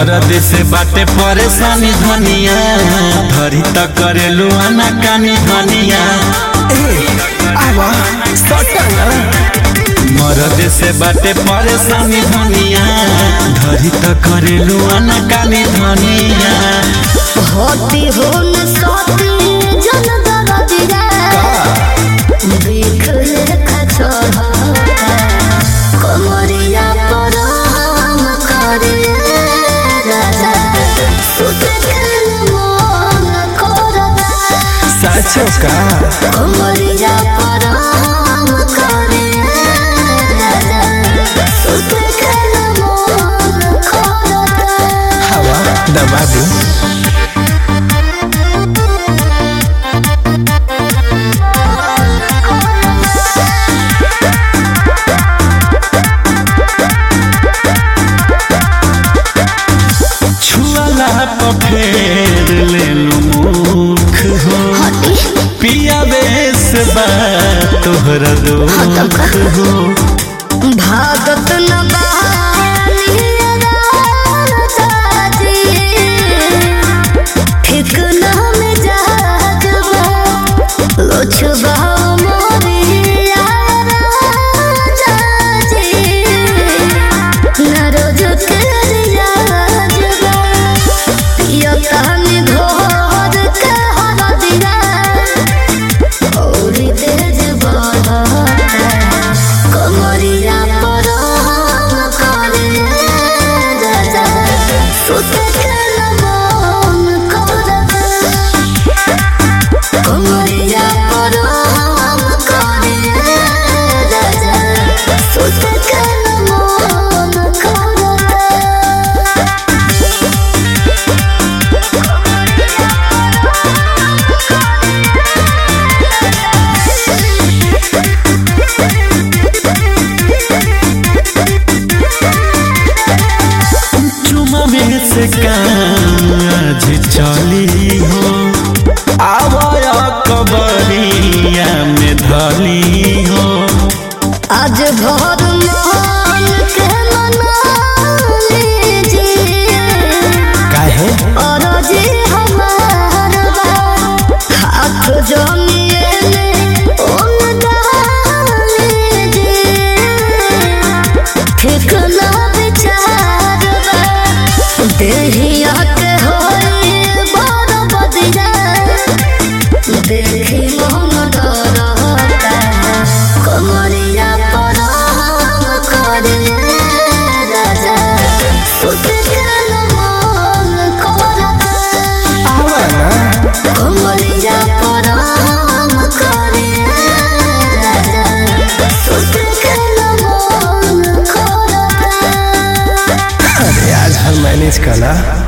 मरद से बाटे परेशानी धनिया धरी त करेलू आना कानी धनिया आवा सटना मरद से बाटे परेशानी धनिया धरी त करेलू आना कानी धनिया होती हो न सोती जन दरदिया देख लेखा चढ़ता कमरिया पर हम करे राजा सुत खेल मन करता साचो का कमरिया पर हम करे राजा सुत खेल मन करता हवा दबा दू छुआला पर फेर लेलू मुख हो पिया बेस बा तोहरा दुख हो भागत न बालिया राजाजी ठीक न में जागबा लोचबा मोरिया राजाजी न रोज के रियाजबा पियता में घोर के हरदिया औरी तेज बढ़ता कमरिया पर हम करे राजा सुत खेल मन करता कमरिया पर हम करे राजा सुत खेल मन करता चुमा में से काम आज चली हो आवाया कबरिया में धली हो आज भर मान के मना लीजिए काहे और जी हमार बा हाथ जमिए में ओन डालीजिए ठीक ना विचार बा देहिया के होई बड़ बदिया देखी मन डरता कमरिया पर हम करे राजा सुत खेल मन करता आवा ना कमरिया पर हम करे राजा सुत खेल मन करता अरे आज हम मैनेज कला